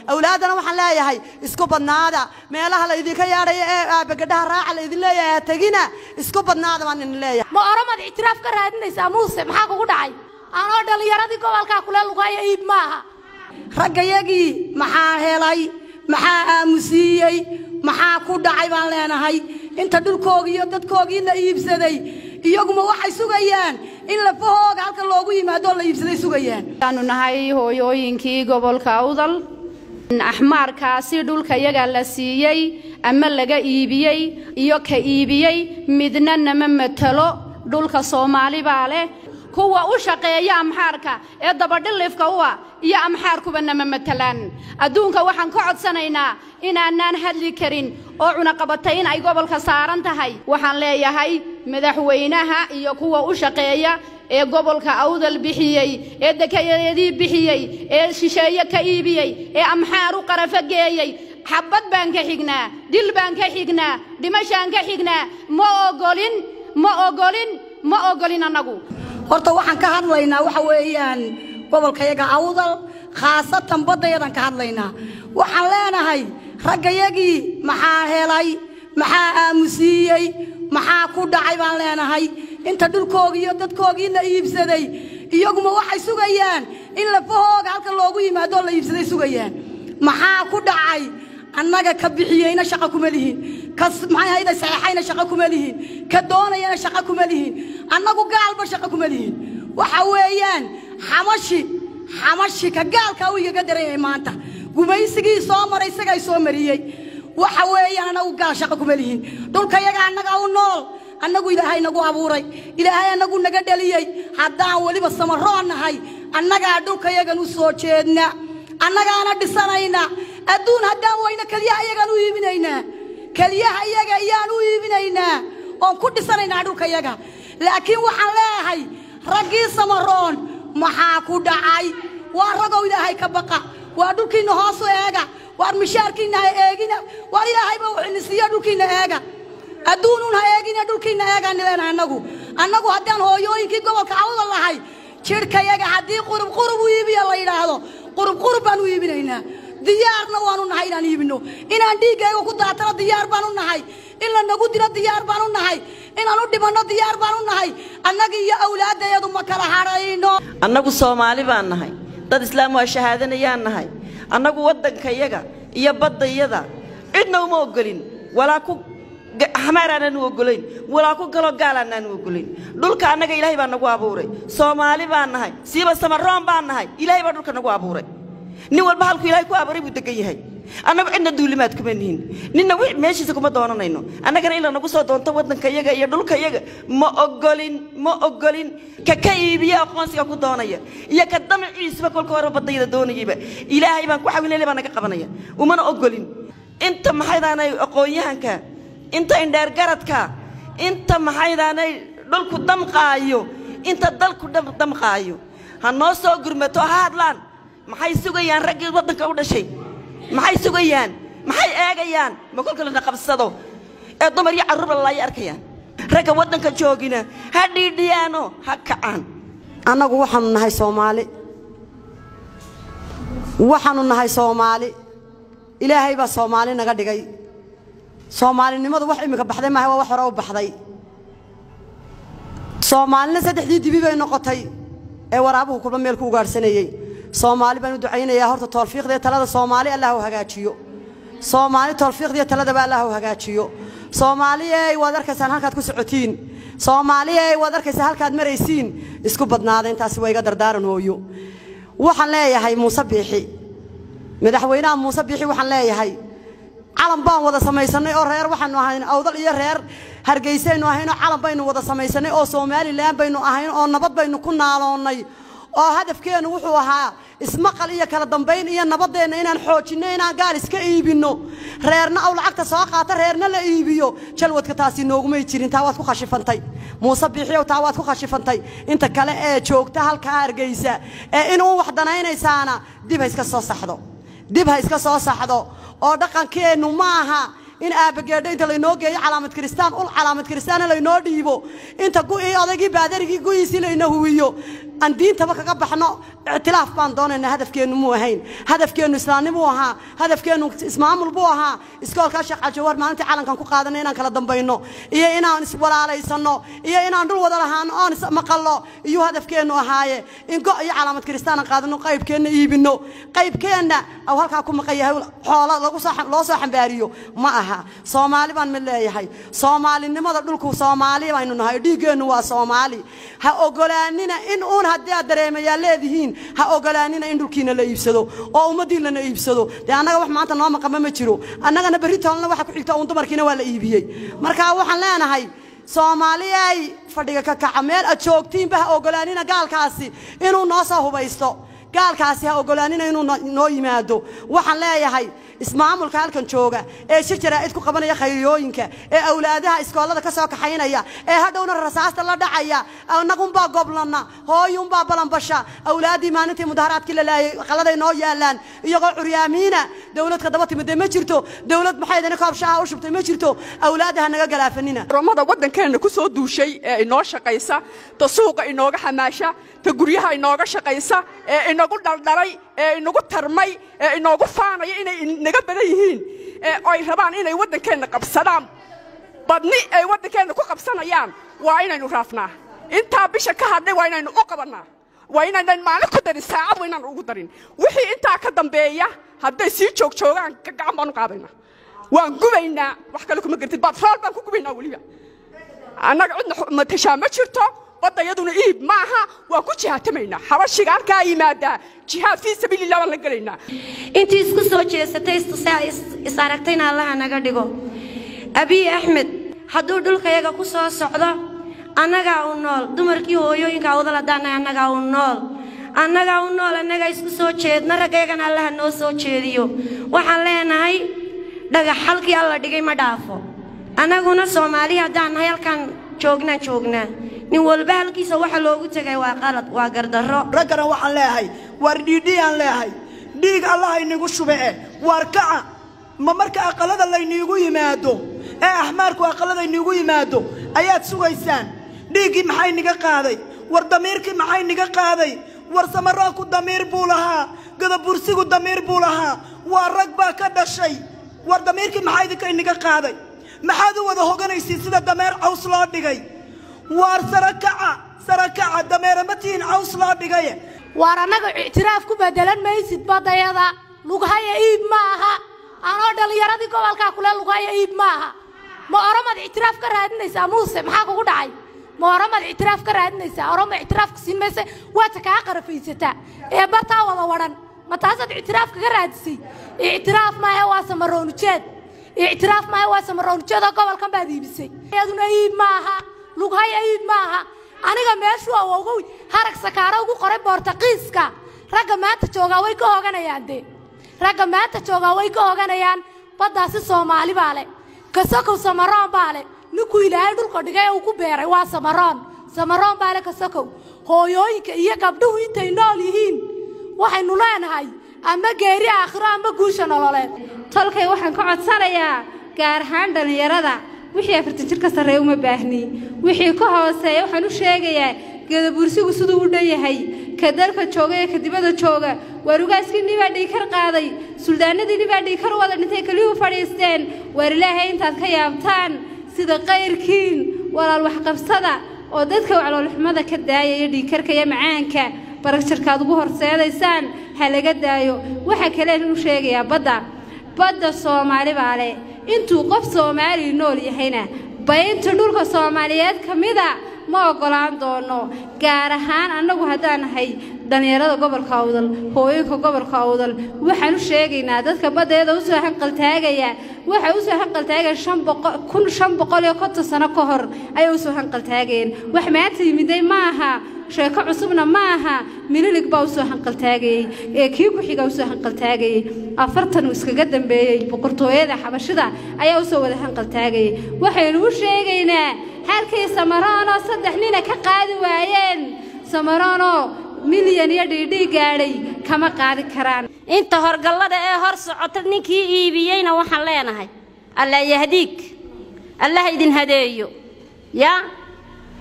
awlaaddana waxaan leeyahay isku badnaada meelaha la idinka yeedhayo ee aabagadhaha raaca la idin leeyahay ha tegina isku badnaada baan idin leeyahay ma oromad ictiraaf ka raadinaysaa muuse maxaa kugu dhacay anoo dhallinyaradii gobolkaa kule lugaayo iib maaha raggayagii maxaa helay maxaa aamusiiyey maxaa ku dhacay baan leenahay inta dhulkoogii iyo dadkoogii la iibsaday iyaguma waxay sugayaan in lafahooga halka loogu yimaadoo la iibsaday sugayaan waxaanu nahay hooyooyinkii gobolka awdal axmaarkaasi dhulka yaga la siiyey ama laga iibiyey iyo ka iibiyey midna nama matalo dhulka soomaali baa leh kuwa u shaqeeya amxaarka ee dabadhilifka u ah iyo amxaarkuba nama matalaan adduunka waxaan ka codsanaynaa inaanaan hadli karin oo cunaqabatayn ay gobolka saaran tahay waxaan leeyahay madaxweynaha iyo kuwa u shaqeeya ee gobolka awdal bixiyey ee dekeyadeedii bixiyey ee shisheeye ka iibiyey ee amxaar u qarafo geeyey xabbad baan ka xignaa dil baan ka xignaa dhimashaan ka xignaa ma ogolin ma ogolin ma ogolin annagu horta waxaan ka hadlaynaa waxa weeyaan gobolkayaga awdal khaasatan baddayadan ka hadlaynaa waxaan leenahay raggayagii maxaa helay maxaa aamusiiyey maxaa ku dhacay baan leenahay inta dhulkoogii iyo dadkoogii la iibsaday iyaguma waxay sugayaan in lafahooga halka loogu yimaadoo la iibsaday sugayaan maxaa ku dhacay annaga ka bixiyeyna shaqo kuma lihin ka maxay hayda saxeexayna shaqo kuma lihin ka doonayana shaqo kuma lihin annagu gaalba shaqo kuma lihin waxa weeyaan xamashi xamashi ka gaalkaa uu igaga daranyay maanta gumaysigii soo maray isagaa soo mariyey waxa weeyaan annagu gaal shaqo kuma lihin dhulkayaga annaga u nool annagu ilaahay nagu abuuray ilaahay annagu naga dhaliyey haddaan weliba samaroon nahay annagaa dhulkayagan u soo jeedna annagaana dhisanayna adduun haddaan weyno keliyaha iyagaan u iibinaynaa keliyaha iyaga iyaan u iibinaynaa oon ku dhisanaynaa dhulkayaga laakiin waxaan leeyahay raggii samaroon maxaa ku dhacay waa ragow ilaahay ka baqa waa dhulkiinna hoosu eega waar mishaarkiinna ha eegina waar ilaahayba wuxuuna siiya dhulkiinna eega adduunuun ha eegina dhulkiinna eegaan leenahay annagu annagu haddaan hooyooyinkii gobolka awda lahay jidhkayaga haddii qurub qurub u iibiya la yidhaahdo qurub qurub baan u iibinaynaa diyaarna waanu nahay inaan iibino inaan dhiiggayga ku daatano diyaar baan u nahay in la nagu dilo diyaar baan u nahay inaan u dhimanno diyaar baan u nahay annaga iyo awlaadayadu ma kala hadhayno annagu soomaali baan nahay dad islaam waa shahaadanayaan nahay annagu waddankayaga iyo baddayada cidna uma ogolin walaa ku xamaar aanaan u ogolayn walaa ku galo gaal aanaan u ogolayn dhulka annaga ilaahay baa nagu abuuray soomaali baan nahay siiba samaroon baan nahay ilaahay baa dhulka nagu abuuray nin walba halkuu ilaahay ku abuuray buu degan yahay annagu cidna duulimaad kuma nihin ninna wi meeshiisa kuma doonanayno annagana in lanagu soo doonto waddankayaga iyo dhulkayaga ma ogolin ma ogolin ka ka iibiya aqoonsiga ku doonaya iyo ka damaciisuba kolka hore baddayada doonayayba ilaahay baan ku xawilele baa naga qabanaya umana ogolin inta maxaydaanay aqoon-yahanka inta indheergaradka inta maxaydaanay dhulku damqaayo inta dalku damqaayo ha noo soo gurmato ha hadlaan maxay sugayaan raggii waddanka u dhashay maxay sugayaan maxay eegayaan ma kolka lana qabsado ee dumar iyo carruurba lalaaya arkayaan ragga waddanka joogina ha dhiidhiyaano ha kacaan annagu waxaanu nahay soomaali waxaanu nahay soomaali ilaahay baa soomaali naga dhigay soomaalinimadu wax iminka baxday maaha waa wax hore u baxday soomaalina saddexdii dibi bay noqotay ee waraabuhu kulba meel ku ugaadhsanayey soomaali baan u ducaynayaa horta toolfiiqda ee talada soomaali allah u hagaajiyo soomaali toolfiiqdiiyo taladaba allah u hagaajiyo soomaaliyey waad arkaysaan halkaad ku socotiin soomaaliyey waad arkaysaan halkaad maraysiin isku badnaada intaasi waa iga dardaaran hooyo waxaan leeyahay muuse biixi madaxweynaha muuse biixi waxaan leeyahay calan baan wada samaysannay oo reer waxaanu ahayn awdal iyo reer hargeysaynu ahaynoo calan baynu wada samaysannay oo somalilan baynu ahayn oo nabad baynu ku naaloonnay oo hadafkeennu wuxuu ahaa ismaqal iyo kala dambayn iyo nabaddeenna inaan xoojinno inaan gaal iska iibinno reerna aw lacagta soo qaata reerna la iibiyo jalwadka taasi noogumay jirin taa waad ku khashifantay muuse biixiyow taa waad ku khashifantay inta kale ee joogta halkaa hargeysa ee inuu wax danaynaysaana dib ha iska soo saxdo dib ha iska soo saxdo oo dhaqankeennu ma aha in aabageedho inta laynoo geeyo calaamad kiristaan ul calaamad kiristaana laynoo dhiibo inta gu'ii odaygii baadarigii gu'iisii layna huwiyo aan diintaba kaga baxno ictilaaf baan doonaynaa hadafkeennu muu ahayn hadafkeennu islaamnimuu ahaa hadafkeennu ismaamul buu ahaa iskoolkaa sheekh cajawar maalintii calankan ku qaadanay inaan kala dambayno iyo inaan iswalaalaysano iyo inaan dhul wada lahaano oon ismaqallo iyuu hadafkeennu ahaaye in go iyo calaamad kiristaanan qaadano qaybkeenna iibino qaybkeenna aw halkaa ku maqan yahay xoolo lagu soo loo soo xambaariyo ma aha soomaali baan mid leeyahay soomaalinimada dhulku soomaali baynu nahay dhiiggeennu waa soomaali ha ogolaanina in uun haddii aad dareemayaa leedihiin ha ogolaanina in dhulkiina la iibsado oo ummaddiin lana iibsado dee annaga wax maanta noo maqama ma jiro annagana berri toolna waxa ku xigta uun dumarkiina waa la iibiyey marka waxaan leenahay soomaaliyay fadhiga ka kaca meel aad joogtiinba ha ogolaanina gaalkaasi inuu noo soo hubaysto gaalkaasi ha ogolaanina inuu noo yimaado waxaan leeyahay ismaamulka halkan jooga ee shir jaraa'id ku qabanaya khayriyooyinka ee awlaadaha iskoolada ka soo kaxaynaya ee hadhowna rasaasta la dhacaya annagunbaa goblana hooyunbaa balanbasha awlaaddii maalintii mudaharaadkii la laayay qaladay noo yaalaan iyagoo curyaamiina dowlad ka daba timidee ma jirto dowlad maxaydana koob shaha u shubtay ma jirto awlaadda ha naga galaafanina romada waddankeenna ku soo duushay ee inoo shaqaysa ta suuqa inooga xamaasha ta guryaha inooga shaqaysa ee inagu dhaldhalay ee inagu tarmay ee inoogu faanaya inay naga badan yihiin ee ay rabaan inay waddankeenna qabsadaan badni ay waddankeenna ku qabsanayaan waa inaynu raafnaa intaa bisha ka hadhay waa inaynu u qabannaa waa inaynan maalin ku darin saacad waa inaan ugu darin wixii intaa ka dambeeya hadday sii joog joogaan gacan baan u qaadaynaa waan gubaynaa wax kale kuma gartid batrool baan ku gubaynaa weliba annaga cidna matashaa ma jirto badda iyaduna iib maaha waan ku jihaatamaynaa xabashiga halkaa yimaadaa jihaad fii sabiilillah waan la gelaynaa intii isku soo jeesatay is aragtayna allaha naga dhigo abiy axmed hadduu dhulkayaga ku soo socdo annagaa u nool dumarkii hooyooyinka awdal haddaannahay annagaa u nool annagaa u nool annagaa isku soo jeedna raggayagana allaha noo soo jeediyo waxaan leenahay dhagax halkii alla dhigay ma dhaafo annaguna soomaali haddaan nahay halkaan joognaan joognaa nin walba halkiisa waxa loogu tegay waa qalad waa gardarro raggana waxaan leeyahay waar dhiidhiyaan leeyahay dhiig allaha inigu shube eh waar kaca ma marka aqallada layniigu yimaado ee axmaarku aqallada iniigu yimaado ayaad sugaysaan dhiiggii maxay niga qaaday war damiirkii maxay niga qaaday war samaroonku damiir buu lahaa gadabursigu damiir buu lahaa waa rag baa ka dhashay war damiirkii maxaa idinka iniga qaaday maxaad u wada hoganaysiin sida dameer caws loo dhigay waar sarakaca sarakaca dameere ma tihiin caws loo dhigaye waar annaga ictiraaf ku bedelan maysid baddayada lughaya iib ma aha anoo dhallinyaradii gobolkaa kule lughaya iib ma aha ma oramaad ictiraaf ka raadinaysaa muuse maxaa kugu dhacay ma oramaad ictiraaf ka raadinaysaa orama ictiraafka siin mayse waata kaa qarafaysataa ee bartaa wada wadhan ma taasaad ictiraaf kaga raadisay ictiraaf maahe waa samaroonujeed ictiraaf maahe waa samaroonujeedoo gobolkan baad iibisay iyaduna iib ma aha lughaya iib ma aha aniga meeshuu awowgow harag sakaaro ugu qoray boortaqiiska ragga maanta joogaa way ka hoganayaan dee ragga maanta joogaa way ka hoganayaan baddaasi soomaali baa le kasokow samaroon baa le ninkuu ilaahay dhulka dhigay ee uu ku beeray waa samaroon samaroon baa le kasokow hooyooyinka iyo gabdhuhu intay nool yihiin waxaynu leenahay ama geeri aakhiro ama guusha nololeed tolkay waxaan ka codsanayaa gaar ahaan dhallinyarada wixii afartan jir ka sarreeya uma baahni wixii ka hooseeya waxaan u sheegayaa geedabursigu siduu u dhan yahay ka dalka jooga ee ka dibadda jooga waarugaaskii nibaa dhiikar qaaday suldaanadii nibaa dhiikar wada dhintay keliyuu fadhiisteen waar ilaahay intaad ka yaabtaan sida qayrkiin walaal waxqabsada oo dadka wacloolxumada ka daayaya dhiikarka iyo macaanka baragjarkaad ugu horseedaysaan ha laga daayo waxaa kaleen u sheegayaa badda badda soomaali baa leh intuu qof soomaali nool yahayna baynta dhulka soomaaliyeed ka mida ma oggolaan doono gaar ahaan annagu haddaan nahay dhallinyarada gobolka awdal hooyinka gobolka awdal waxaan u sheegaynaa dadka baddeeda u soo hanqaltaagaya waxay u soo hanqaltaageen shan boqol kun shan boqol iyo konton sano ka hor ayay u soo hanqaltaageen wax maanta yimiday ma aha sheeko cusubna ma aha mililig baa u soo hanqaltaagayey ee kii ku-xiga u soo hanqaltaagayey afartan uu iskaga dambeeyey boqortooyada xabashida ayaa u soo wada hanqaltaagayey waxaynu u sheegaynaa halkay samaroonoo saddex nina ka qaadi waayeen samaroonoo milyan iyo dhiidhii gaadhay kama qaadi karaan inta horgallada ee hor socota ninkii iibiyeyna waxaan leenahay allah yahdiig allah idin hadeeyo yaa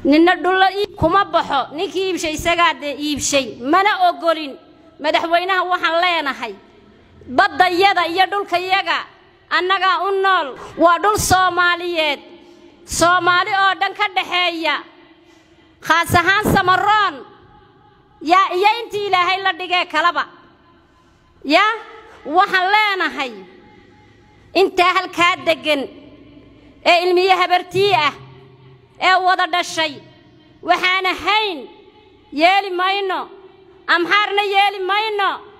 ninna dhulla ii- kuma baxo ninkii iibshay isagaa dee iibshay mana ogolin madaxweynaha waxaan leenahay baddayada iyo dhulkayaga annagaa u nool waa dhul soomaaliyeed soomaali oo dhan ka dhaxeeya khaas ahaan samaroon yaa iyo intii ilaahay la dhigee kalaba yaa waxaan leenahay intaa halkaa deggan ee ilmiye habartii ah ee wada dhashay waxaan ahayn yeeli mayno amxaarna yeeli mayno